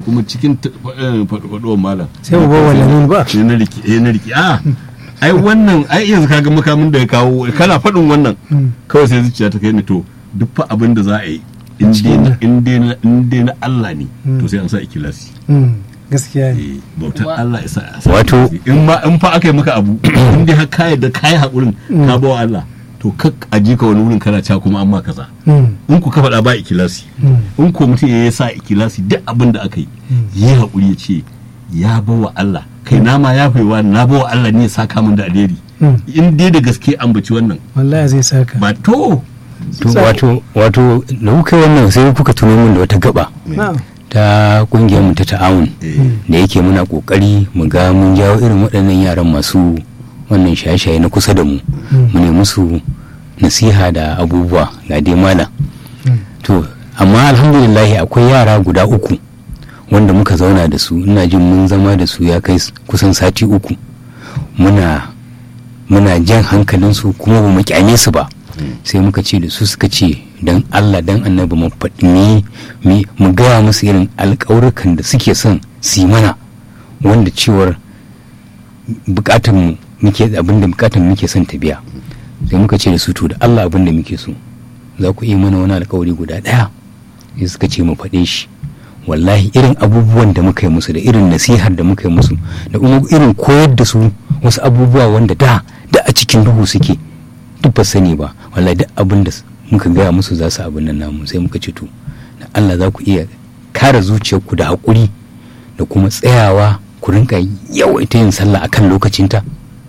kuma cikin faɗuwar malam sai mu bawa lamin ba sai na riki eh na riki a ai wannan ai yanzu kaga makamin da ya kawo kana faɗin wannan kawai sai zuciya ta kai ni to duk fa abin da za a yi in dai na- in dai na- in dai na Allah ne to sai an sa ikilasi Mm, gaskiya ne eh bautar Wa- Allah isa a sa Wato- ikhlasi. in ma in fa aka yi maka abu in dai har ka yadda kai hakurin ka bawa Allah to kak aji ka wani wurin kana ca kuma an ma kaza Mm, in ku ka faɗa ba ikilasi in ko mutum ya sa ikilasi duk abin da aka yi yi haƙuri ya ce ya bawa Allah kai na ma ya faiwa na bawa Allah ne ya saka min da alheri mm. in dai da gaske ambaci wannan wallahi zai saka ba to to wato wato da kuka yi wannan sai kuka tuno min da wata gaba na'am ta kungiyar mu ta ta'awun eh, da yake muna kokari mu ga mun jawo irin waɗannan yaran masu wannan shaye-shaye na kusa da mu mu ne musu nasiha da abubuwa ga dai malam to amma alhamdulillah akwai yara guda uku wanda muka zauna da su ina jin mun zama da su ya kai s- kusan sati uku muna muna jan hankalinsu kuma ba mu kyame su ba sai muka ce da su suka ce don allah don annabi mu faɗi mi- mi- mu gaya musu irin alƙawurkan da suke son su yi mana wanda cewar bukatan mu muke abinda bukatan muke son ta biya sai muka ce da su to da allah abinda muke so za ku iya mana wani alkawari guda ɗaya sai suka ce mu faɗe shi wallahi irin abubuwan da muka yi musu da irin nasihar da muka yi musu da kuma irin koyar da su wasu abubuwa wanda da da a cikin duhu suke duk ba sani ba wallahi duk abin da muka gaya musu za su abin nan namu sai muka ce to da Allah za ku iya kare zuciyarku da haƙuri da kuma tsayawa ku rinka yawaita yin sallah akan lokacinta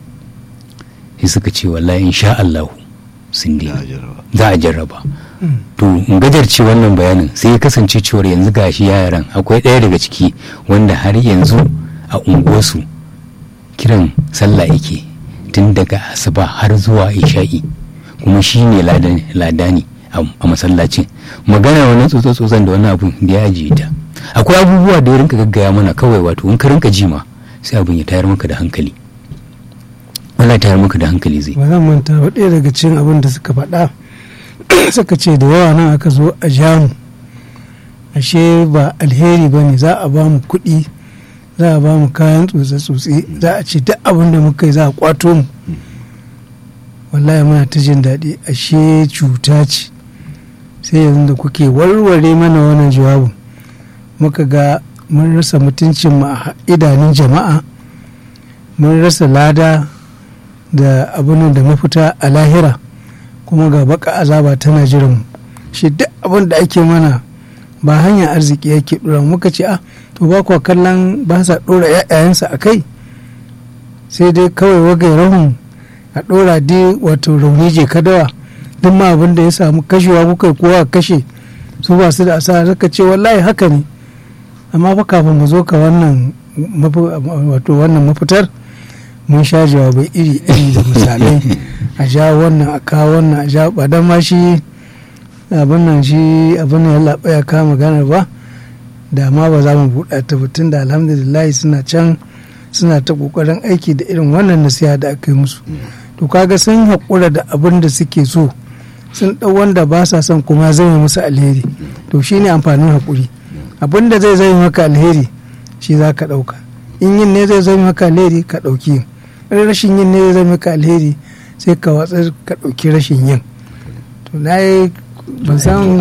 sai suka ce wallahi insha Allah sun ya daina jarraba. za a jarraba to in gajarce wannan bayanin sai ya kasance cewar yanzu gashi yaran akwai ɗaya daga ciki wanda har yanzu a unguwarsu kiran sallah yake tun daga asuba har zuwa isha'i kuma shi ne ladani a masallacin magana wani tsotso-tsotson da wani abu da ya ajiye ta akwai abubuwa da ya rinka gaggaya mana kawai wato in ka rinka jima sai abin ya tayar maka da hankali wala tayar maka da hankali zai ba zan manta ba ɗaya daga cikin abin da suka faɗa suka ce da yawa nan aka zo a jamu ashe ba alheri ba ne za a ba mu kuɗi za a ba mu kayan tsotse-tsotse za a ce duk abin da muka yi za a kwato mu wallahi muna ta jin daɗi ashe cuta ce sai yanzu da kuke warware mana wannan jawabin muka ga mun rasa mutuncin mu a idanun jama'a mun rasa lada da abin da mafita a lahira kuma ga baka azaba tana jiran mu shi duk abin da ake mana ba hanyar arziki yake dora muka ce ah to ba kuwa kallon ba sa dora yayansa a kai sai dai kawai wagai rahun a dora dai wato rauni je kadawa duk ma abin da ya samu kashewa kuka yi kowa kashe su ba su da asara suka ce wallahi haka ne amma fa kafin mu zo ka wannan wato wannan mafitar mun sha jawabai iri iri da misalai a ja wannan a kawo wannan a ja ba dan ma shi abin nan shi abin nan ya laɓa ya kama maganar ba da ma ba za mu buɗa ta tun da alhamdulillah suna can suna ta ƙoƙarin aiki da irin wannan nasiha da aka yi musu to kaga sun haƙura da abin da suke so sun ɗau wanda ba sa son kuma zai musu alheri to shine amfanin haƙuri abin da zai zai maka alheri shi za ka ɗauka in yin ne zai zai maka alheri ka ɗauki yin rashin yin ne zai zai maka alheri sai ka watsar ka ɗauki rashin yin to na yi ban san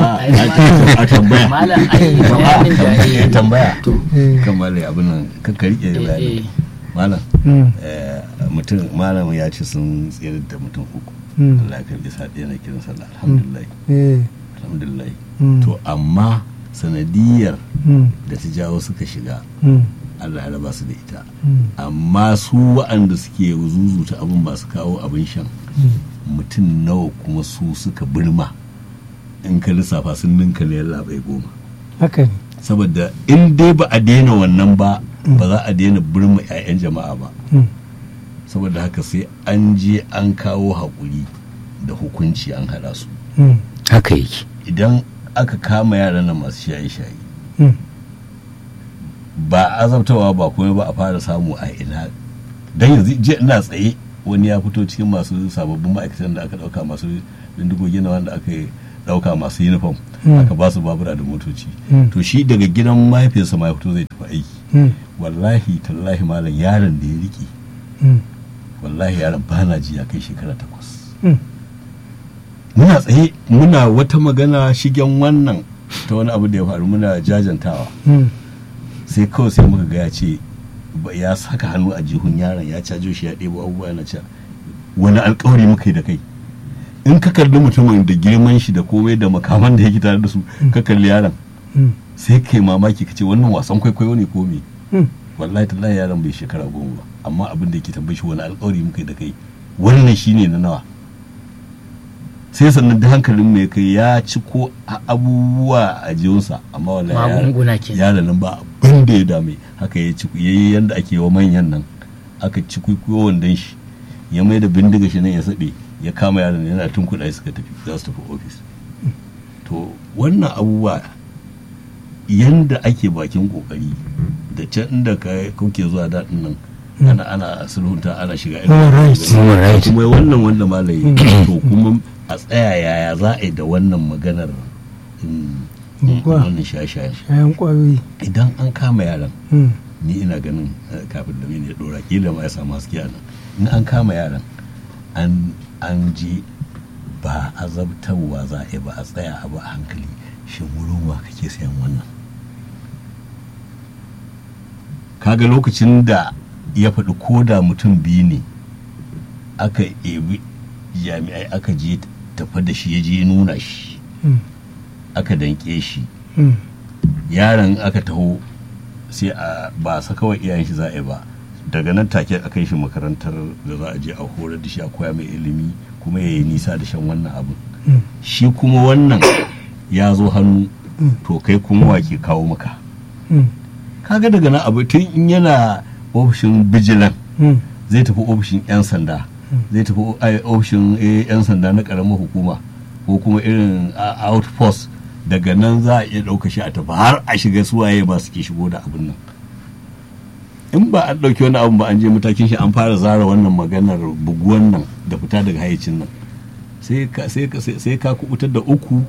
a tambaya malam ai bayanin da ya yi tambaya kan malai abin nan ka rike eh, bayani eh. malam Mm, eh, mutum malam ya ce sun tsere da mutum uku mm, Allah ya karbi sa ɗaya na kiran sallah alhamdulillah eh, alhamdulillah mm, to amma sanadiyar mm, da ta jawo suka shiga mm, Allah ya raba su da ita mm, amma su waɗanda suke zuzuta abin ba su kawo abin shan mm. mutum nawa kuma su suka birma in ka lissafa sun ninka ne labai goma haka ne saboda in dai ba a daina wannan ba ba za a daina birma 'ya'yan jama'a ba Mm, saboda haka sai an je an kawo haƙuri da hukunci an haɗa su mm, haka yake idan aka kama yaran nan masu shaye-shaye mm, ba azabtawa ba kuma ba a fara samu a ina dan yanzu je ina tsaye wani ya fito cikin masu sababbin ma'aikatan da aka dauka masu bindigogi na wanda aka yi ɗauka masu uniform Mm. aka ba su babura da motoci Mm. to shi daga gidan mahaifiyarsa ma ya fito zai tafi aiki Mm. wallahi tallahi malam yaron da ya rike Mm. wallahi yaron ba na ji ya kai shekara takwas Mm. muna tsaye muna wata magana shigen wannan ta wani abu da ya faru muna jajantawa Mm. sai kawai sai muka ga ya ce ba- ya saka hannu a jihun yaron ya cajo shi ya ɗebo abubuwa yana cewa wani alkawari muka yi da kai in ka kalli mutumin da girman shi da komai da makaman da yake tare da su ka kalli yaron Mm. sai kai mamaki ka ce wannan wasan kwaikwayo ne ko me Mm. wallahi tallahi yaron bai shekara goma ba amma abin da yake tambayi shi wani alkawari muka yi da kai wannan shine na nawa sai sannan da hankalin mai kai ya ci ko a- abubuwa a jiyunsa amma wallahi yaron- magunguna ke yaron nan ba abin da ya dame haka ya ci yayi yanda ake wa manyan nan aka ci kuikuyo wandon shi ya mai da bindiga shi nan ya saɓe ya kama yaron yana tun kuɗa suka tafi za su tafi ofis to wannan abubuwa yanda ake bakin kokari da can inda ka kuke zuwa daɗin nan ana ana sulhunta ana shiga irin Human wannan rights. magana. Human rights. kuma wannan wanda malayi to kuma a tsaya yaya za a yi da wannan maganar mm, Buguwa. wannan shaye-shayen Shayan kwayoyi. idan an kama yaran Mm. ni ina ganin eh, kafin da ya dora kila ma ya samu haske a nan in an kama yaran an an ji ba azabtarwa za a yi ba a tsaya abu a hankali shin wurin wa kake sayan wannan kaga lokacin da ya faɗi ko da mutum biyu ne aka ebi jami'ai aka je tafa da shi ya je nuna shi Mm. aka danke shi Mm. yaron aka taho sai a ba sa kawai iyayen shi za a yi ba daga nan take a kai shi makarantar da za a je a horar da shi a koya mai ilimi kuma ya yi nisa da shan wannan abin Mm. shi kuma wannan ya zo hannu Mm. to kai kuma wa ke kawo maka Mm. kaga daga nan abu tun in yana ofishin bijilan Mm. zai tafi ofishin 'yan sanda zai tafi o- ai, ofishin eh, 'yan sanda na karamar hukuma ko kuma irin a- outpost daga nan za a iya ɗauka shi a tafi har a shiga suwaye ba suke shigo da abin nan in ba an ɗauki wani abin ba an je matakin shi an fara zara wannan maganar buguwan nan da fita daga hayacin nan sai ka sai ka sai sai ka kubutar da uku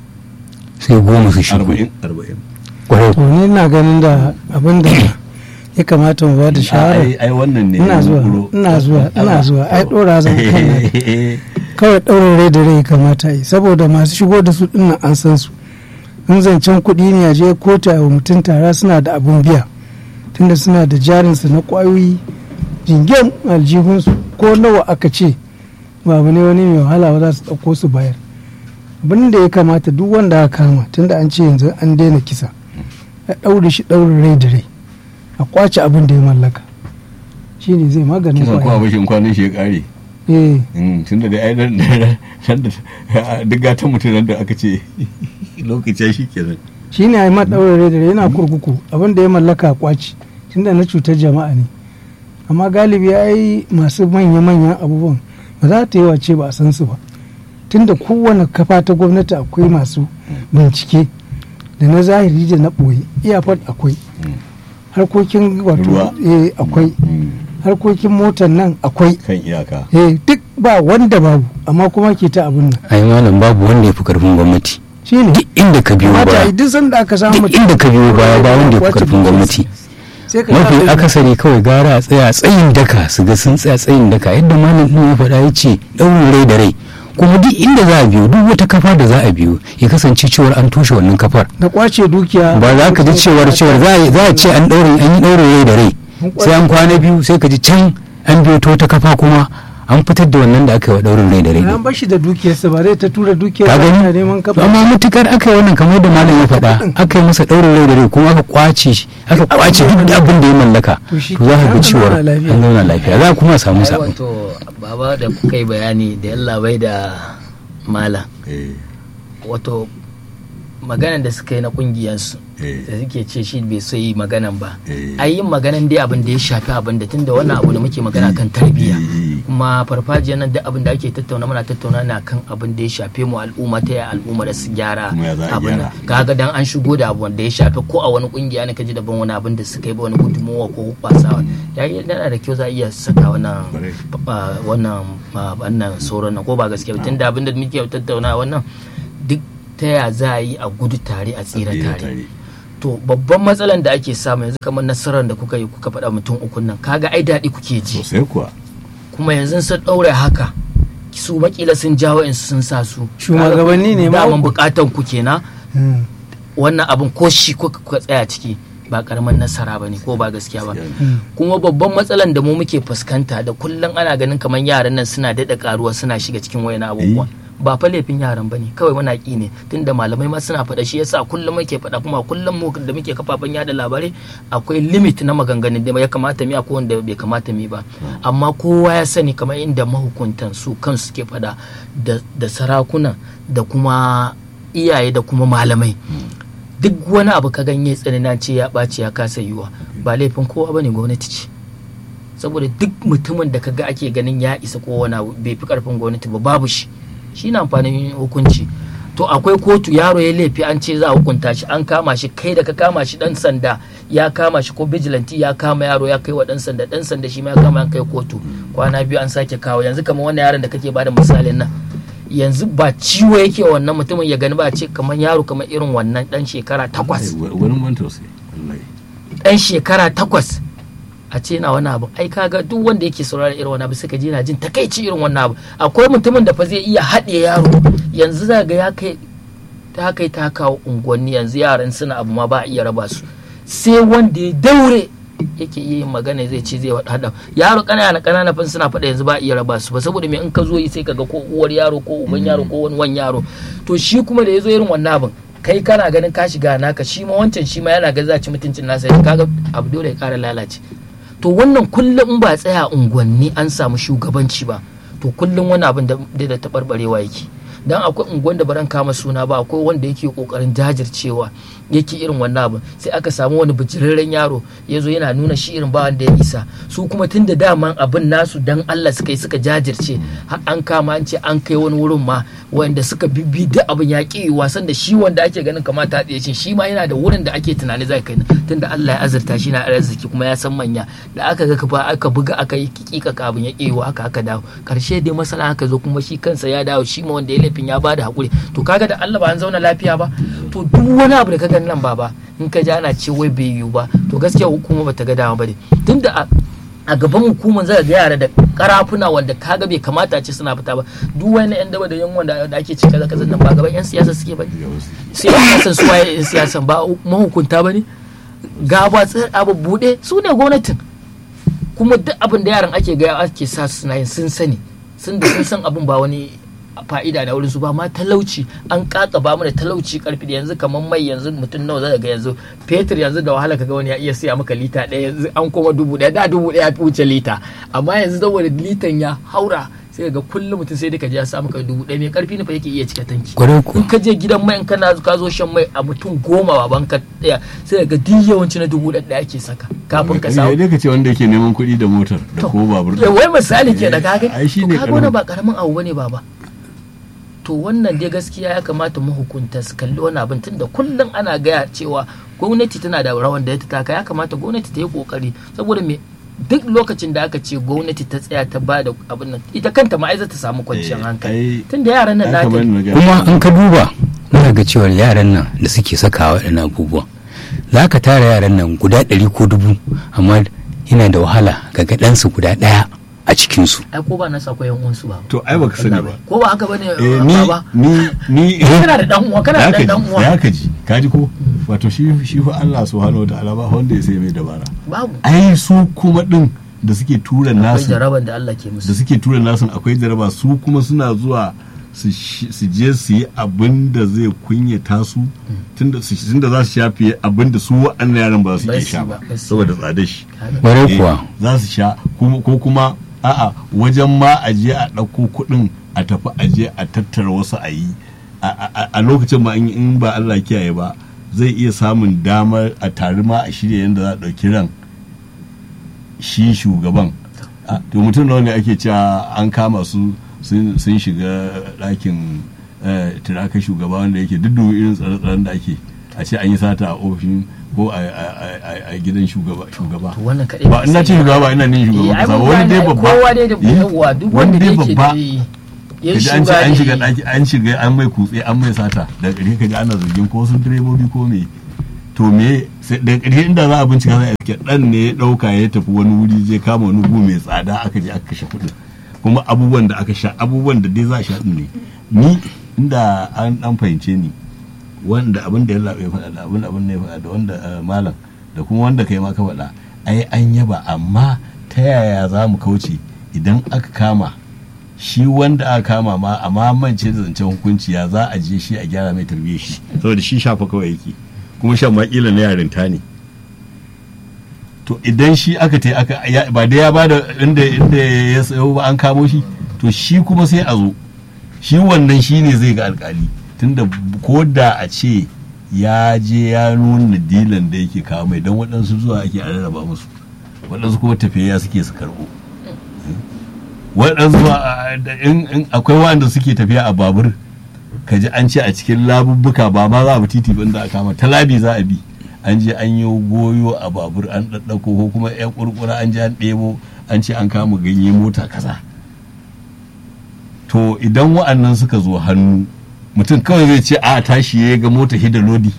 sai goma su shigo arba'in arba'in kwarai to ni ina ganin da abin da ya kamata mu ba da shawara ai ai wannan ne ina zuwa yunkuro. ina zuwa ina zuwa ai dora zan kai Eh, kawai ɗaurin rai da rai kamata yi saboda masu shigo da su dinnan an san su in zancen kuɗi ne a je kotu a wa mutum tara suna da abun biya tunda suna da jarinsu na ƙwayoyi jingen aljihunsu ko nawa aka ce ba abu ne wani mai wahala ba za su ɗauko su bayar abin da ya kamata duk wanda aka kama tunda an ce yanzu an daina kisa a ɗaure shi ɗaurin rai da rai a kwace abin da ya mallaka shi ne zai maganin kisan kuma ƙwayoyi bashin kwanan shi ya kare eh tun da ai nan nan da duk gatan mutum nan da aka ce lokacin shi kenan shi ne a yi maɗaurin da yana kurkuku abin da ya mallaka kwaci tunda na cutar jama'a ne amma galibi ya yi masu manya-manyan abubuwan ba za ta yi wace ba a san su ba tunda kowane kafa ta gwamnati akwai masu bincike da na zahiri da na ɓoye iyafar akwai harkokin wato Ruwa. eh, akwai harkokin motar nan akwai kan iyaka eh, duk ba wanda babu amma kuma ke ta abin nan ai malam babu wanda ya fi karfin gwamnati shi ne duk inda ka biyo mata baya duk sanda aka samu duk mutum inda ka biyo baya ba wanda ya fi Kwace karfin gwamnati sai ka mafi sa- akasari kawai gara a tsaya tsayin daka su ga sun tsaya tsayin daka yadda malam ɗin ya faɗa ya ce ɗaurin rai da rai kuma duk inda za a biyo duk wata kafa da za a biyo ya kasance cewar an toshe wannan kafar da kwace dukiya ba za ka ji cewar cewar za a- za a ce an ɗaurin an yi ɗaurin rai da rai sai an kwana biyu sai ka ji can an biyo ta wata kafa kuma an fitar da wannan da aka yi wa ɗaurin rai da rai an bashi da dukiyarsa ba zai ta tura dukiyar ka ba yana gani neman To kafa amma mutukar aka yi wannan kamar da malam ya faɗa aka yi masa ɗaurin rai da rai kuma aka kwace shi aka kwace duk da abin da ya mallaka To shi to za ka kenan, ga an cewar zauna lafiya. an zauna lafiya za a kuma samu ai sabon wato baba da kuka yi bayani da yalla bai da mala eh wato maganan da suka yi na kungiyarsu eh da suke ce shi bai so yi maganan ba Eh. ai yin maganan dai abin da ya shafi abin da tunda wannan abu da muke magana kan tarbiyya Eh. kuma farfajiyar nan da abin da ake tattauna muna tattauna na kan abin da ya shafe mu al'umma ta ya al'umma da su gyara Kuma ya za a abin nan gyara. kaga dan an shigo da abu wanda ya shafe ko a wani kungiya ne kaji daban wani abin da suka yi ba wani gudunmuwa ko kwasawa ya yi yana da kyau za a iya saka wannan Kwarai. ah, wannan ah, wannan sauran nan ko ba gaskiya ba tunda abin da muke tattauna wannan duk ta ya za a yi a gudu tare a tsira Tsira tare tare. to babban matsalan da ake samu yanzu kamar nasarar da kuka yi kuka faɗa mutum ukun nan kaga ai daɗi kuke ji sosai kuwa kuma yanzu sun ɗaure haka su makila sun jawo in sun sa su Shugabanni ne ma daman uku. bukatan ku kenan Mm. wannan abin ko shi kuka kuka tsaya ciki ba karamin nasara ba ne ko ba gaskiya ba kuma babban matsalan da mu muke fuskanta da kullum ana ganin kamar yaran nan suna daɗa karuwa suna shiga cikin wayan abubuwa ba fa laifin yaran bane kawai muna ƙi ne tunda malamai ma suna faɗa shi yasa kullum muke faɗa kuma kullum mu da muke kafafen yada labarai akwai limit na maganganun da ya kamata mi akwai wanda bai kamata mi ba amma kowa ya sani kamar inda mahukuntan su kansu suke faɗa da da sarakuna da kuma iyaye da kuma malamai duk wani abu ka ganye tsanina ce ya ɓaci ya kasa yiwa ba laifin kowa bane gwamnati ce saboda duk mutumin da kaga ake ganin ya isa ko wani abu bai fi karfin gwamnati ba babu shi shi na amfanin hukunci to akwai kotu yaro ya laifi an ce za a hukunta shi an kama shi kai da ka kama shi dan sanda ya kama shi ko vigilante ya kama yaro ya kai wa dan sanda dan sanda shi ma ya kama an kai kotu kwana biyu an sake kawo yanzu kamar wannan yaron da kake bada misalin nan yanzu ba ciwo yake wa wannan mutumin ya gani ba a ce kamar yaro kamar irin wannan dan shekara takwas wani man tausayi wallahi dan shekara takwas a ce na wani abu ai kaga duk wanda yake saurara irin wani abu suka ji na jin takaici irin wannan abu akwai mutumin da fa zai iya haɗe yaro yanzu za ga ya kai ta kai ta kawo unguwanni yanzu yaran suna abu ma ba a iya raba su sai wanda ya daure yake iya yin magana zai ce zai haɗa yaro ƙanana ƙanana fa suna faɗa yanzu ba a iya raba su ba saboda me in ka zo yi sai kaga ko uwar yaro ko uban yaro ko wani wan yaro to shi kuma da ya zo irin wannan abin kai kana ganin ka shiga naka shi ma wancan shi ma yana ga za ci mutuncin nasa kaga abu dole ya ƙara lalace to wannan kullum in ba tsaya unguwanni an samu shugabanci ba to kullum wani abin da da taɓarɓarewa yake dan akwai unguwan da baran kama suna ba akwai wanda yake kokarin jajircewa yake irin wannan abin sai aka samu wani bijirarren yaro ya zo yana nuna shi irin ba wanda ya isa su kuma tun da daman abin nasu dan Allah suka yi suka jajirce har an kama an ce an kai wani wurin ma wanda suka bibbi duk abin ya ƙi wasan da shi wanda ake ganin kamata ya ce shi ma yana da wurin da ake tunani zai kai tun da Allah ya azurta shi na arziki kuma ya san manya da aka ga kafa aka buga aka yi kika abin ya ƙi aka aka dawo karshe dai masana aka zo kuma shi kansa ya dawo shi ma wanda ya laifin ya bada hakuri to kaga da Allah ba an zauna lafiya ba to duk wani abu da kaga nan baba in ka ji ana ce wai bai yiwu ba to gaskiya hukuma bata ga dama ba ne tunda a gaban hukumar zai ga yara da karafuna wanda kaga bai kamata ce suna fita ba duk wani yan daba da yan wanda da ake cika kaza kaza nan ba gaban yan siyasa suke ba sai yan siyasan su waye yan siyasan ba mahukunta ba ne ga ba abu bude su ne gwamnatin kuma duk abin da yaran ake gaya ake sa suna yin sun sani sun da sun san abin ba wani fa'ida da wurin su ba ma talauci an kaka ba mana talauci karfi da yanzu kamar mai yanzu mutum nawa zai ga yanzu fetur yanzu da wahala kaga wani ya iya siya maka lita ɗaya yanzu an koma dubu ɗaya da dubu ɗaya fi wuce lita amma yanzu saboda litan ya haura sai ga kullum mutum sai dai ka je ya sa maka dubu ɗaya mai karfi ne fa yake iya cika tanki in ka je gidan mai in kana ka zo shan mai a mutum goma baban ka ɗaya sai ga duk yawanci na dubu ɗaya ake saka kafin ka samu. Sai ka ce wanda yake neman kuɗi da motar da ko babur. Wai misali ke da kaga. Ai shi ne kaga ba karamin abu bane baba. to wannan dai gaskiya ya kamata mahukunta su kalli wani abin tunda kullum ana gaya cewa gwamnati tana da rawan da ta taka ya kamata gwamnati ta yi kokari saboda me duk lokacin da aka ce gwamnati ta tsaya ta ba da abin nan ita kanta ma ta samu kwanciyar hankali tunda yaran nan nata kuma an ka duba muna ga cewa yaran nan da suke saka waɗannan abubuwan za ka tara yaran nan guda ɗari ko dubu amma yana da wahala ga ɗansu guda ɗaya a cikinsu. Ai ko ba na sa koyan uwansu ba. To ai baka sani ba. Ko ba haka bane eh, ni ni ni kana da dan uwa kana da dan uwa. Ya kaji kaji ko wato shi shi fa Allah subhanahu wataala ba wanda ya sai mai dabara. Babu. Ai su kuma din da suke tura nasu. Akwai jaraban da Allah ke musu. Da suke tura nasu akwai jaraba su kuma suna zuwa su je su yi abin da zai kunyata su tunda za su shafi abin da su wa'annan yaran ba su iya sha ba saboda tsada shi. Bare kuwa. Za su sha ko kuma a'a wajen ma a je a ɗauko kuɗin a tafi a je a tattara wasu a yi a lokacin ma in ba Allah kiyaye ba zai iya samun damar a tare ma a shirya yadda za a ɗauki ran shi shugaban to mutum nawa ne ake cewa an kama su sun shiga ɗakin tiraka shugaba wanda yake duk irin tsare-tsaren da ake a ce an yi sata a ofishin ko a gidan shugaba ba ina ce shugaba ba ina ne shugaba kasa wani dai babba kowa dai da yawa duk wanda dai yake babba ya kaji an ce shuga an shiga ne daki an shiga an mai kutse an mai sata daga ƙarshe kaji ana zargin ko sun direbobi ko me to me sai daga ƙarshe inda za a bincika sai a iske dan ne ya dauka ya tafi wani wuri je kama wani gu mai tsada aka je aka kashe kuɗin kuma abubuwan da aka sha abubuwan da dai za a sha din ne ni inda an dan fahimce ni wanda abin da ya labe ya faɗa da abin abin ne ya faɗa da wanda eh, malam da kuma wanda kai ma ka faɗa ai an yaba amma ta yaya za mu kauce idan aka kama shi wanda aka kama ma amma mance da zancen hukunci ya za a je shi a gyara mai tarbiyyar shi saboda shi shafa kawai yake kuma shan makila na yarinta ne to idan shi aka ta aka ya- ba da ya bada inda inda ya sayo ba an kamo shi to shi kuma sai a zo shi wannan shi ne zai ga alkali tunda ko da a ce ya je ya nuna dilan da yake kawo mai don waɗansu zuwa ake a rarraba musu waɗansu kuma tafiya suke su karɓo waɗansu ma, a- da- in in akwai waɗanda suke tafiya a babur ka ji an ce a cikin labubbuka ba ma za a bi titi ba inda aka kama ta labi za a bi an je an yi goyo a babur an ɗaɗɗako ko kuma yan kurkura an je an ɗebo an ce an kama ganye mota kaza to idan wa'annan suka zo hannu mutum kawai zai ce a tashi ya ga mota hida lodi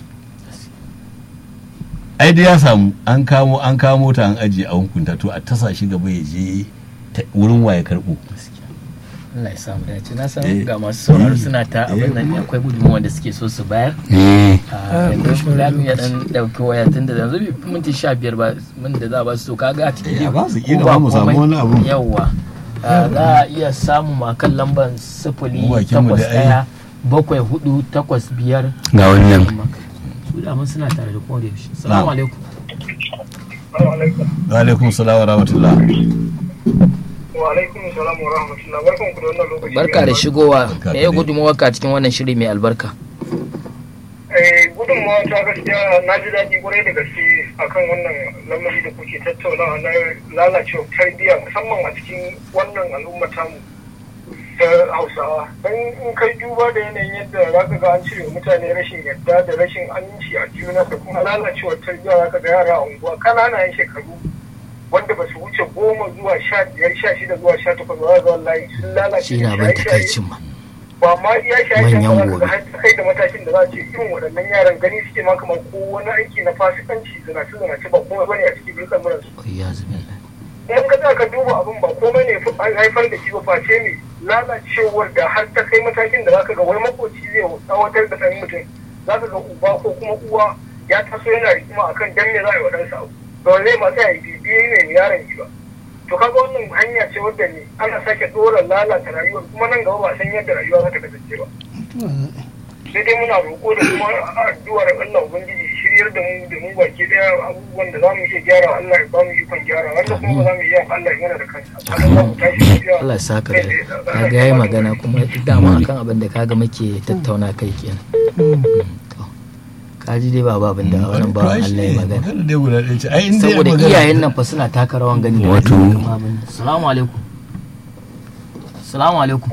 ai da ya samu an kamo an kamo ta an ajiye a hukunta to a tasa shi gaba ya je ta- wurin waye karɓo Allah ya samu dace na san Eh. ga masu sauraro Eh. suna ta abin nan akwai gudunmuwa da suke so su bayar eh a yanzu za mu iya dan dauki waya tun da yanzu bai fi minti sha biyar ba min da za a ba su to kaga a cikin Eh, a ba su ko kila ba ma mu samu komai. wani abu. yawwa a za a iya samu ma kan lambar sifili Mu bakin mu takwas da ai. ɗaya bakwai hudu takwas biyar ga wannan su da mun suna tare da kowa da yaushe salamu alaikum wa alaikum salam wa rahmatullah wa alaikum salam wa rahmatullah barkan ku da wannan lokaci barka da shigowa Barka me da ya dai. gudunmuwa ka cikin wannan shiri mai albarka eh gudunmawa ta gaskiya na ji daɗi kwarai da gaske akan wannan lamari da kuke tattaunawa na lalacewa tarbiyya musamman a cikin wannan al'umma tamu ta hausawa don in kai duba da yanayin yadda za ka ga an cire wa mutane rashin yarda da rashin aminci a juna da kuma lalacewar tarbiyya za ka ga yara a unguwa ƙananan shekaru wanda ba su wuce goma zuwa sha biyar sha shida zuwa sha takwas ba za ga wallahi sun lalace shi na da ban shaye-shaye. takaicin ma ba ma iya shaye-shaye Manyan ba gobe. za har ta kai da matakin da za a ce irin waɗannan yaran gani suke ma kamar ko wani aiki na fasikanci zinace zinace ba kuma bane a cikin dukkan muran su ya zubillah in ka za ka duba abin ba komai ne fi an haifar da shi ba face ne lalacewar da har ta kai matakin da za ka ga wani makoci zai tsawatar da ɗan mutum za ka ga uba ko kuma uwa ya taso yana rikima akan dan me za a yi wa ɗansa abu ba zai ma sai a yi bibiye ne yaron shi ba to kaga wannan hanya ce wadda ne ana sake ɗora lalata rayuwar kuma nan gaba ba san yadda rayuwa za ta kasance ba sai dai muna roƙo da kuma addu'ar Allah ubangiji ya shiryar da mu da mu baki daya abubuwan da za mu iya gyara Allah ya ba mu ikon gyara wanda kuma ba za mu iya Allah ya mana da kansa Allah ya tashi lafiya Allah ya saka da kaga yayi magana kuma dama akan abin da kaga muke tattauna kai kenan To, kaji dai ba abin da wannan ba Allah ya magana magana dai guda ɗaya ce ai in dai saboda magana- iyayen nan fa suna taka rawan gani da Wato- ake kama abin nan. Assalamu alaikum Assalamu alaikum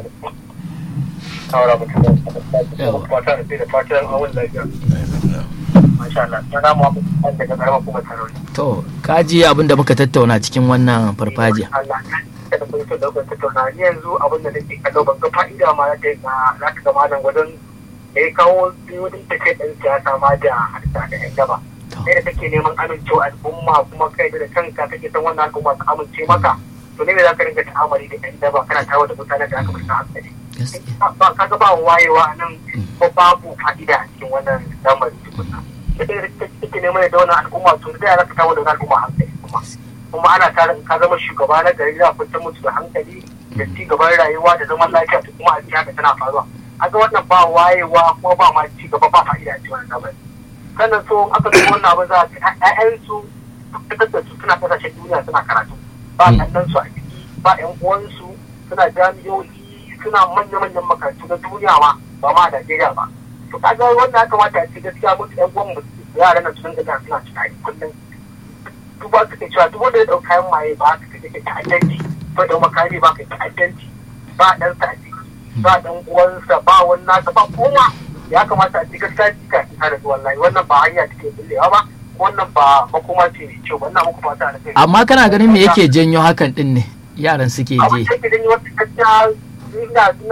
Saura mutum Yawa. fata da sai da fatan awon lafiya masha Allah sana mu abu daga karamar kuma sarari to kaji abin da muka tattauna cikin wannan farfajiya Allah ya da kun so da kun tattauna ni yanzu abin da nake kallo ban ga fa'ida ma da ga za ka ga malam gwadon da ya kawo biyu da take ɗan siyasa ma da harka da yan gaba To. kai da kake neman amincewa al'umma kuma kai da kanka kake san wannan al'umma su amince maka to ne me za ka ringa ta'amari da yan daba kana tawo da mutanen da aka bar hankali gaskiya ba ka ga ba wayewa nan ko babu fa'ida a cikin wannan lamari tukunna da kake neman da wannan al'umma to da ya ka tawo da wannan al'umma hankali kuma kuma ana tare in ka zama shugaba na gari za a fitar musu da hankali da ci gaban rayuwa da zaman lafiya da kuma a ji haka tana faruwa a ga wannan ba wayewa kuma ba ma ci gaba ba fa'ida a cikin wannan lamari sannan so in aka duba wannan abin za a ce ƴaƴansu fitar da su suna kasashen duniya suna karatu ba ɗannan su a ciki ba ƴan uwansu suna jami'o'i suna manya-manyan makarantu na duniya ma ba ma a Najeriya ba to kaga wannan ya kamata a ce gaskiya mutu ƴan uwan mu yaran nan sun ga suna tunani kullum duk ba su cewa duk wanda ya ɗau kayan maye ba ka kake ta'addanci ba da makami ba ka ta'addanci ba ɗan sa a ciki ba ɗan uwansa ba wani nasa ba koma ya kamata a ci gaskiya jika ta tare da wallahi wannan ba hanya take bullewa ba wannan ba makoma ce mai kyau wannan makoma ta da kai amma kana ganin me yake janyo hakan din ne yaran suke abin je da yake janyo wata gaskiya ina ina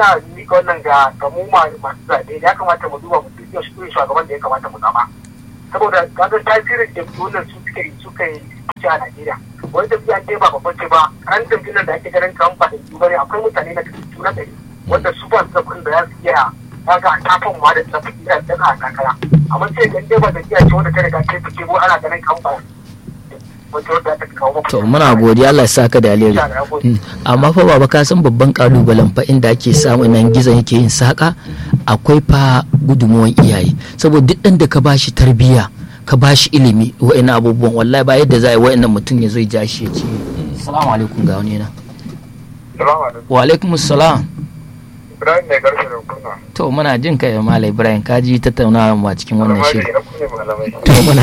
mika wannan ga ga mu ma- masu zaɓe ya kamata mu duba mu duba shi shugaban da ya kamata mu zama saboda kaga tasirin jam'iyyun su suka yi suka yi fice a Najeriya wani jam'iyya ce ba babban ce ba an jam'iyyar da ake ganin kan ba da su bane akwai mutane na cikin na ɗari wanda su ba su da kuɗin da za su iya kaga a tafin ma da tafi da daga a takara amma sai ga dai ba jam'iyya ce wanda ta riga ta fice ko ana ganin kan ba wacce wadda ta kawo to muna godiya Allah ya saka da alheri Mm. amma fa baba ka san babban kalubalen fa inda ake samu nan gizon yake yin saka akwai fa gudunmuwan iyaye saboda duk ɗan da ka bashi tarbiyya ka bashi ilimi wa'ina abubuwan wallahi ba yadda za a yi wa'annan mutum ya zo ya ja shi ya ce salamu alaikum ga wani na Salamu alaikum. wa alaikum salam Ibrahim ne garfe da kuna. to muna jin kai malai ibrahim ka ji tattaunawa ma cikin wannan shiri na kunne malamai. to muna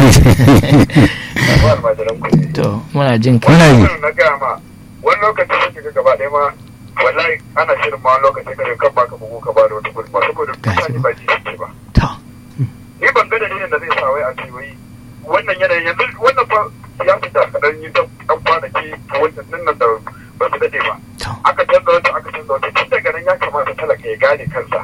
Ba almajiran ku ne. to muna jin kai muna yi na gaya ma wani lokaci sai ga gaba ɗaya ma wallahi ana shirin ma wani lokaci ka kan baka bugu ka ba da wata gudunma saboda mutane ba ji ce ba to ni ban ga dalilin da zai sa wai a ce wai wannan yanayin yanzu wannan fa siyasa da kaɗan yi ta ɗan kwanaki a wannan nan da ba su daɗe ba to aka canza wata aka canza wata tun daga nan ya kamata talaka ya gane kansa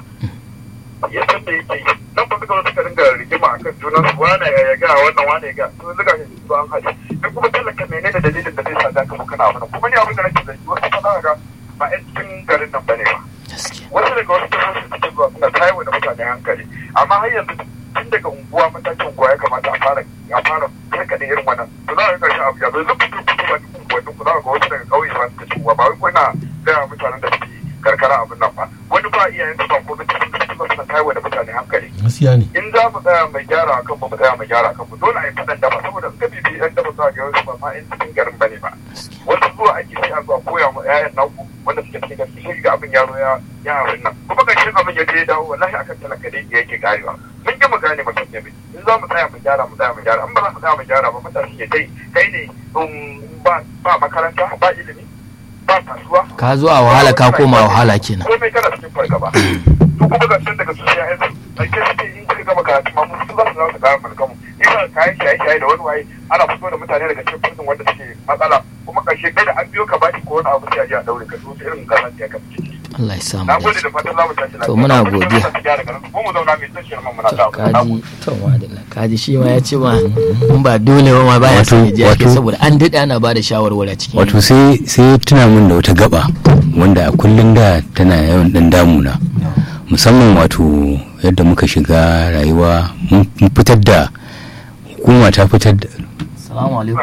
ya san da yake yi nan ba suka zo suka dinga rigima akan junan su wane ya ga wannan wane ya ga to zuga shi su an haɗe in kuma talaka menene da dalilin da zai sa za ka mu kana abin kuma ni abin da nake zargi wasu fa za ka ga ba 'yan cikin garin nan bane ba gaskiya wasu daga wasu jihohi suke zuwa suna tayarwa da mutane hankali amma har yanzu tun daga unguwa matakin unguwa ya kamata a fara a fara karkade irin wannan to za a ga karshen abu ya zo zuku zuku zuku ba duk unguwannin ku za a ga wasu daga ƙauye ba su shigowa ba wai kuna gaya wa mutanen da suke karkara abin nan ba wani ba iyayen su ba ko da cikin da suke suna tayarwa da mutane hankali gaskiya ne in za mu tsaya mai gyara a kanmu mu tsaya mai gyara a kanmu dole a yi faɗan daba saboda suka bibi yan daba za a ga wasu ba ma yan cikin garin bane ba wasu zuwa ake sai a zuwa koya ma ƴaƴan naku wanda suke cikin gaske sai ga abin yaro ya ya abin nan kuma ƙarshen abin ya je ya dawo wallahi akan talaka dai yake karewa mun ji mu gane mutum ya bi in za mu tsaya mu gyara mu tsaya mu gyara in ba za mu tsaya mu gyara ba mutane ya dai kai ne um, ba ba makaranta ba ilimi ba kasuwa ka zo a wahala ka koma wahala kenan komai kana cikin fargaba su kuma zancen daga su ya yanzu ake suke in suka gama karatu ma mun su za su zama su kayan mulkamu ina kayan shaye-shaye da wani waye ana fito da mutane daga cikin fursun wanda suke matsala kuma ƙarshe kai da an biyo ka baki ko wani abu sai a je a daure ka su irin kaza ya ka ciki Allah ya samu na gode dace da fatan za mu tashi lafiya To, muna Na gode da godiya. fatan gyara garin mu mu zauna mai tashiyar mu muna to da kaji to madalla kaji shi ma ya ce ma in ba dole ba ma baya son ya je ake Wato- saboda an daɗe ana ba da shawarwari a cikin wato sai sai tuna min da wata gaba wanda a kullum da tana yawan dan damuna musamman wato yadda muka shiga rayuwa mun mun fitar da hukuma ta fitar da salamu alaikum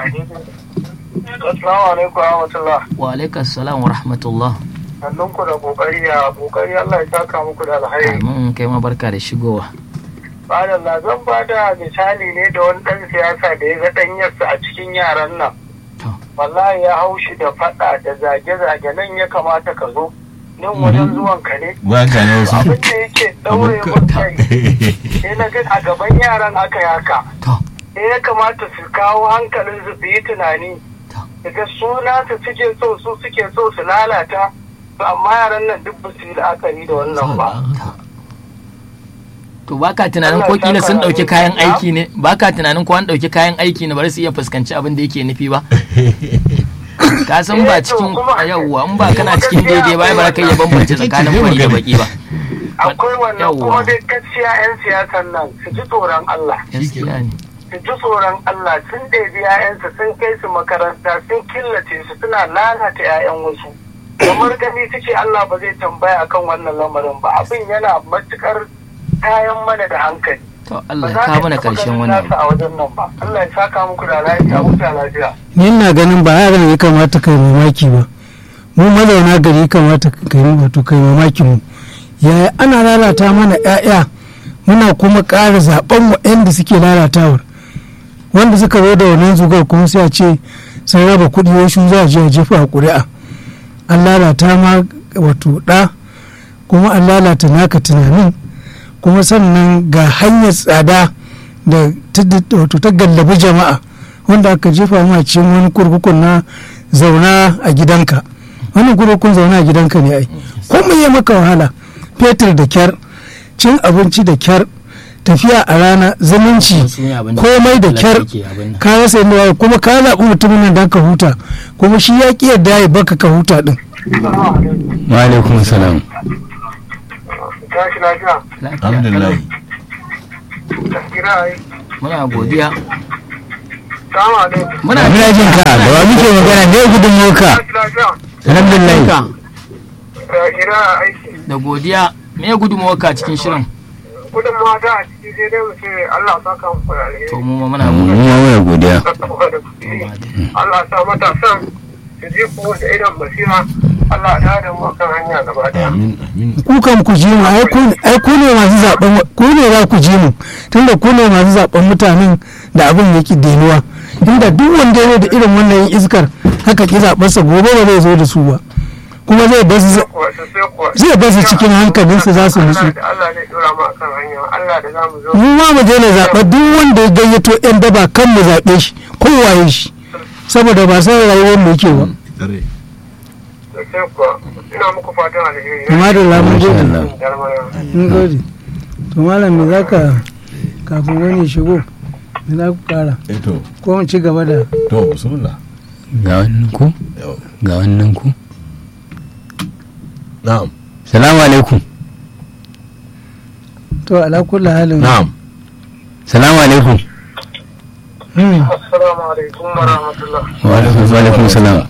Assalamu alaikum wa rahmatullah. wa alaikum salam wa rahmatullah Sannun ku da kokari ya kokari Allah ya saka muku da alheri. amin kai ma barka da shigowa Subhanallah zan ba da misali ne da wani ɗan siyasa da ya ga ɗanyarsa a cikin yaran nan. to Wallahi ya hau shi da faɗa da zage-zage nan ya kamata ka zo. Nan wajen zuwan ka ne. ba ka ne wasu Abin da yake ɗaure mun kai. Sai na ga a gaban yaran aka yi haka. to Sai ya kamata su kawo hankalin su su yi tunani. Daga suna su suke so su suke so su lalata. To amma yaran nan duk ba su yi la'akari da wannan ba. to baka tunanin ko kila sun dauki kayan aiki ne baka tunanin ko an dauki kayan aiki ne bari su iya fuskanci abin da yake nufi ba ka san ba cikin yawwa in ba kana cikin daidai ba ai ba ka iya bambance tsakanin fari da baki ba akwai wannan Yawwa. kuma dai gaskiya 'yan siyasan nan su ji tsoron Allah gaskiya ne su ji tsoron Allah sun ɗebi 'ya'yansu sun kai su makaranta sun killace su suna lalata 'ya'yan wasu kamar gani suke Allah ba zai tambaya akan wannan lamarin ba abin yana matukar kayan mana da hankali to ba Allah ya za kawo ka mana taɓa karshen ganin wannan nasa a wajen nan ba Allah ya saka muku da lafiya huta lafiya ni ina ganin ba yaran ya kamata kai mamaki ba mu mazauna gari ya kamata kai wato kai mamakin mu yaya ana lalata mana 'ya'ya muna kuma ƙara zaben mu da suke lalatawar wanda suka zo da wannan zugar kuma sai a ce sun raba kuɗi wasu za a je a jefa a ƙuri'a an lalata ma wato ɗa kuma an lalata naka tunanin kuma sannan ga hanyar tsada da ta- wato ta gallabi jama'a wanda aka jefa ma cikin wani kurkukun na zauna a gidanka wannan kurkukun zauna a gidanka ne ai komai ya maka wahala fetur da kyar cin abinci da kyar tafiya a rana zumunci Su ne abin da komai da talaka kyar yake abin nan. ka rasa yadda za ka- kuma ka zaɓi mutumin nan don ka huta kuma shi ya ƙi yadda ya baka ka huta ɗin wa alaikum salam tashi lafiya lafiya alhamdulillah kira ai muna godiya salamu alaikum muna muna jin ka da wa muke magana ne gudunmuwarka tashi lafiya alhamdulillah kira aiki da godiya me ya gudunmawarka cikin shirin gudun mata a ciki sai dai mu ce Allah sa kan ku da alheri to mu ma muna mu godiya ma muna godiya Allah sa matasan su ji ku da idan basira Allah ya da mu kan hanya gaba daya amin amin ku kan ku ji mu ai ku- ai ku ne masu zaben ku ne za ku ji mu tunda ku ne masu zaben mutanen da abin yake denuwa inda duk wanda ya zo da irin wannan iskar haka ki zaɓar sa gobe ba zai zo da su ba kuma zai bar su kuwa sai kuwa zai bar su cikin hankalinsu za su nutsu Allah da Allah ne dora mu akan hanya Allah da zamu zo mu ma mu daina zaɓa duk wanda ya gayyato yan daba kan mu zaɓe shi kowaye shi saboda ba san rayuwar mu yake ba Tsare. sai kuwa ina muku fatan alheri kuma da lamun Masha gode Allah. Jarmaya. mun gode to malam me zaka kafin wani ya shigo me za ku kara eh to ko mu ci gaba da to bismillah ga wannan ku Yau. ga wannan ku na'am salamu alaikum to ala kulli halin na'am salamu alaikum Hmm. Assalamu alaikum wa rahmatullah. wa alaikum wa alaikum salam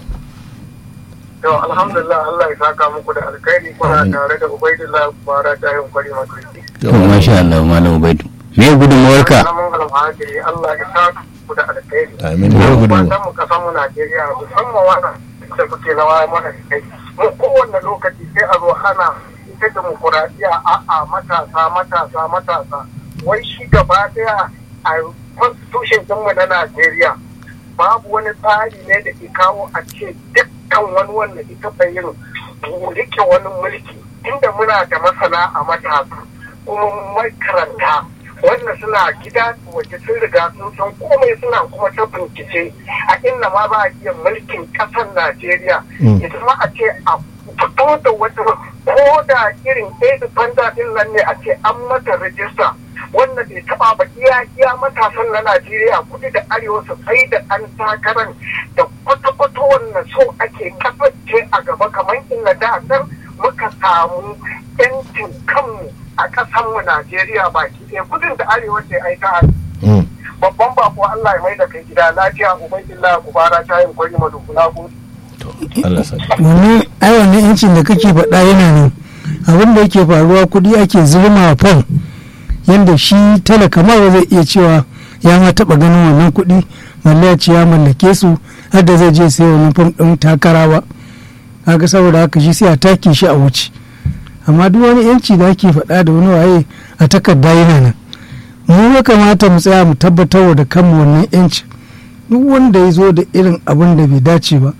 Yau alhamdulillah Allah ya saka muku da alkhairi kuna Amin. tare da Ubaidullah Bara ta yin kwari makarfi. to masha Allah malam ubaidu me gudunmuwarka Na mangalam hajiri Allah ya saka muku da alkhairi. amin ya gudu Fatan mu kasan mu Najeriya musamman wannan da kuke rawa mana kai. Mu kowanne lokaci sai a zo ana ita demokuraɗiyya a'a matasa matasa matasa. Wai shi gaba ɗaya a constitution ɗinmu na Najeriya babu wani tsari ne da ke kawo a ce dukkan wani wanda ita yin rike wani mulki inda muna da masana a matasa kuma makaranta wanda suna gida waje sun riga sun san komai suna kuma ta bincike a inda ma ba a iya mulkin ƙasar Najeriya ya zama a ce a fito da wata ko da irin ɗaya banda ɗin nan ne a ce an mata rajista wanda bai taba ba iya iya matasan na Najeriya kudu da arewa su sai da ɗan takarar da kwata-kwata wannan so ake kasance a gaba kamar inda da nan muka samu yancin kanmu a ƙasanmu Najeriya baki ɗaya kudin da arewa ce ai ta Mm. babban bako Allah ya mai da kai gida lafiya ubaidillah kubara ta yin kwari madukuna gudu. to Allah sa wannan ai wannan yancin da kake faɗa yana nan abin da yake faruwa kuɗi ake zurma wa fam yadda shi talaka ma ba zai iya cewa ya ma taɓa ganin wannan kuɗi mallaya ce ya mallake su har da zai je sai wannan fam ɗin takara ba kaga saboda haka shi sai a take shi a wuce amma duk wani yanci da ake faɗa da wani waye a takarda yana nan mu ya kamata mu tsaya mu tabbatar da kanmu wannan yanci duk wanda ya zo da irin abin da bai dace ba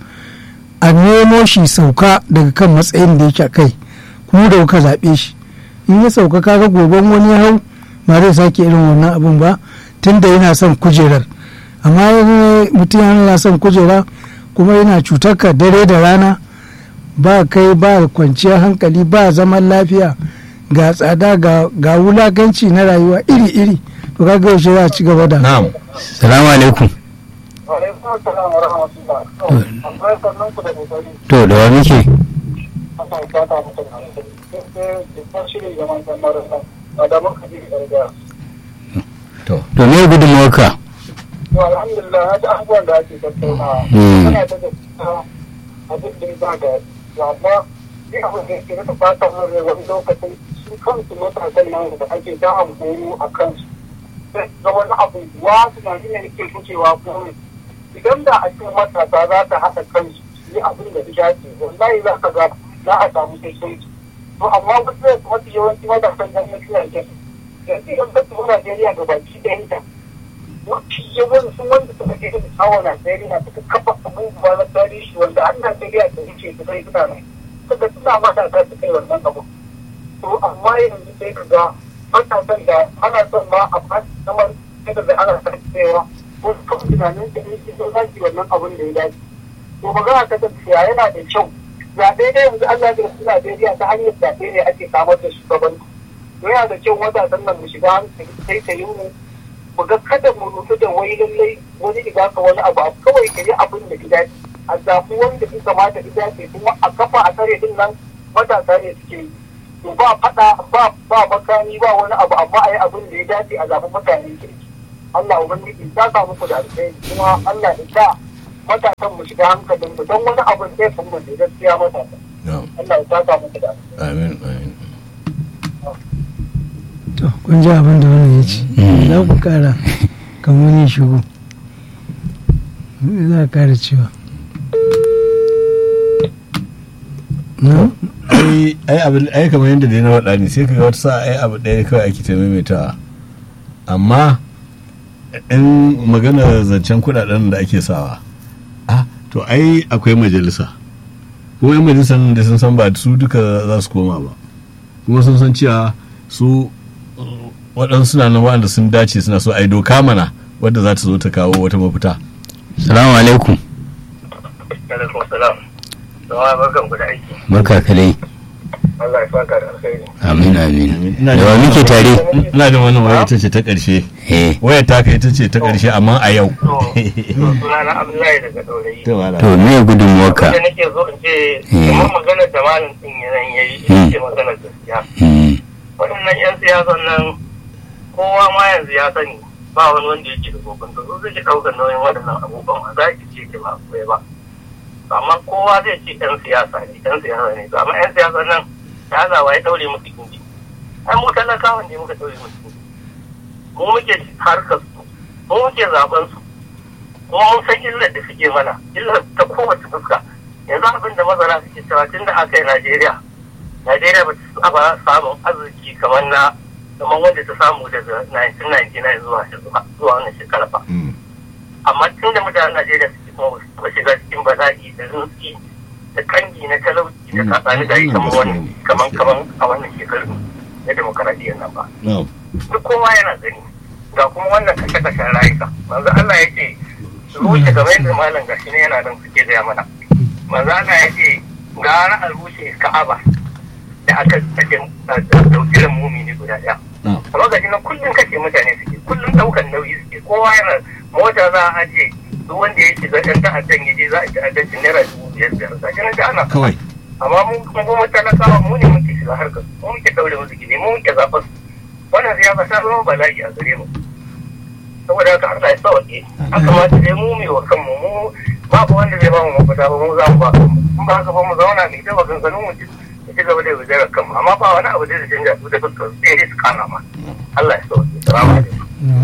a nemo shi sauka daga kan matsayin da yake a kai kuma da kuka zaɓe shi in ya sauka kaga goben wani ya hau ba zai sake irin wannan abin ba tunda yana son kujerar amma yanzu mutum yana son kujera kuma yana cutar ka dare da rana ba kai ba kwanciyar hankali ba zaman lafiya ga tsada ga, ga wulaganci na rayuwa iri-iri to kaga yaushe za a ci gaba da na'am salamu alaikum Alaikum assalam wa rahmatullah. Akwai sannan ku da kokari. to da wa muke Allah ya saka muku da alheri. Sai da shirin zaman kan marasa. Adamu Kabiru Garga. to to me gudunmuwarka To alhamdulillah na ji abubuwan da ake tattaunawa. Mm. Ana ta gaskiya abin da ya ba da amma ni abin da ke rasa fatan mun rai wani lokacin su kansu matasan nan da ake ta amfani a kansu. Sai ga wani abu wa tunani ne ke kucewa ko idan da a cikin matasa za ta haɗa kansu su yi abin da ya dace wallahi za ka ga za a samu sassauci. To amma wasu mafi yawanci matasan nan ya fiye da yanzu idan ka tuhu Najeriya ga baki ɗayanta mafi yawan sun wanda suka je da tsawon Najeriya suka kafa abubuwa na tarihi wanda an Najeriya da yake su kai suna nan suka suna matasa su kai wannan abu to amma yanzu sai ka ga matasan da ana son ma a fasi kamar kada da ana san cewa ko kan tunanin da yake so za su yi wannan abun da ya dace to magana ta gaskiya yana da kyau zaɓe ne yanzu an zaɓe su Najeriya ta hanyar zaɓe ne ake samar da shugabanci to yana da kyau matasan nan mu shiga hankali sai ta yi mu mu ga kada mu rufe da wai lallai wani idan ka wani abu kawai ka yi abin da gida a zafi wanda ya kamata gida ce kuma a kafa a tare din nan matasa ne suke yi to ba faɗa ba ba makami ba wani abu amma a yi abin da ya dace a zaɓi mutanen kirki Allah ubangiji ta sa muku da alheri kuma Allah ya sa matasan mu shiga hankalin mu don wani abin zai fi mu da gaskiya matasa na'am Allah ya sa muku da alheri amin amin to kun ji abin da wannan ya ce Mm. za ku kara kamar wani shigo me za ka kara cewa na ai ai abin ai kamar yadda dai na faɗa ne sai kaga wata sa ai abu ɗaya kawai ake ta maimaitawa amma in magana zancen kuɗaɗen da ake sawa ah to ai akwai majalisa kuma yan majalisar nan da sun san ba su duka za su koma ba kuma sun san cewa su uh, waɗansu suna nan waɗanda sun dace suna so ai doka mana wadda za ta zo ta kawo wata mafita salamu alaikum alaikum salam da barkan ku da aiki barka ka dai Allah ya saka da alheri amin amin Ina da da wa muke tare ina da wannan waya ita ce ta ƙarshe eh wayar taka ita ce ta ƙarshe amma a yau to to sunana Abdullahi daga Daurayi to wala to me gudunmuwarka da nake so in ce Hmm. kamar maganar da malam din yanan yayi Hmm. ce maganar gaskiya Hmm, waɗannan 'yan siyasan nan kowa ma yanzu ya sani ba wani wanda yake da kokon da su zai ɗaukar nauyin waɗannan abubuwan ba za ki ce ki ba akwai ba amma kowa zai ce 'yan siyasa ne 'yan siyasa ne to amma 'yan siyasa nan ya zawa ya ɗaure musu gindi ai mu talakawan ne muka ɗaure musu gindi mu muke harkar su mu muke zaben su kuma mun san illar da suke mana illar ta kowace fuska yanzu abin da mazara suke cewa tun da aka yi najeriya najeriya ba ta saba samun arziki kamar na kamar wanda ta samu daga 1999 zuwa zuwa wannan shekara ba Mm. amma tun da mutanen najeriya suke kuma ba su taɓa shiga cikin bala'i da rinsi da kangi na talauci da Mm. kasani da yi kamar Gaskiya wannan ne. kamar Gaskiya. kamar a wannan shekarun na demokaradiyyar nan ba na'am duk kowa yana gani ga kuma wannan kashe-kashen rayuka manzo Allah ya ce rushe kamar yadda malam gashi ne yana nan suke gaya mana manzo Allah ya ce gara a rushe Ka'aba da aka kashe dauki da mumini guda daya na'am amma gashi nan kullum kashe mutane suke kullum daukan nauyi suke kowa yana mota za a aje duk wanda ya shiga ɗan ta'addan ya je za a ci addancin naira dubu biyar biyar gashi nan da ana kawai amma mun kuma goma talakawa mu ne muke shiga harkar mu muke daure musu gini mu muke zaɓar su wannan siyasa ta zama bala'i a gare mu saboda haka Allah ya sauke a kamata dai mu mai wa kanmu mu babu wanda zai ba mu mafita ba mu za mu ba kanmu in ba haka ba mu zauna mai ta maganganun mu ci mu ci gaba da yaudarar kanmu amma ba wani abu da zai canja su da fuskar su sai dai su kana ma Allah ya sauke salamu alaikum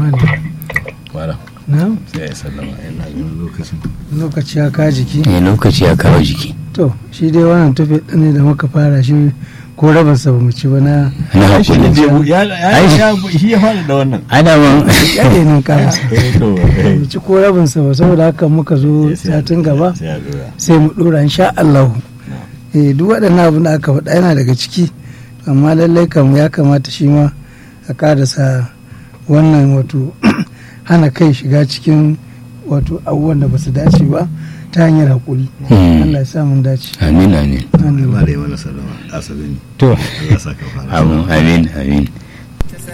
wala na sai ya sallama yana ganin lokacin lokaci ya ka jiki eh, lokaci ya kawo jiki to shi dai wannan tafi ne da muka fara shi ko rabinsa ba mu ci ba na na shi ne hakuri je ya ya ya shi ya fara da wannan adaman yake nan karasa eh to eh mu ci ko rabinsa ba saboda haka muka zo sai ya- satin gaba sai ya dora sai mu dora insha Allah eh duk waɗannan abin da aka faɗa yana daga ciki amma lallai kam ya kamata shi ma a ƙarasa wannan wato hana kai shiga cikin wato abubuwan da ba su dace ba ta hanyar haƙuri Hmm. Allah ya sa mun dace amin amin Amin. ba da yi mana sallama asabe ne to Allah ya saka fara amin amin amin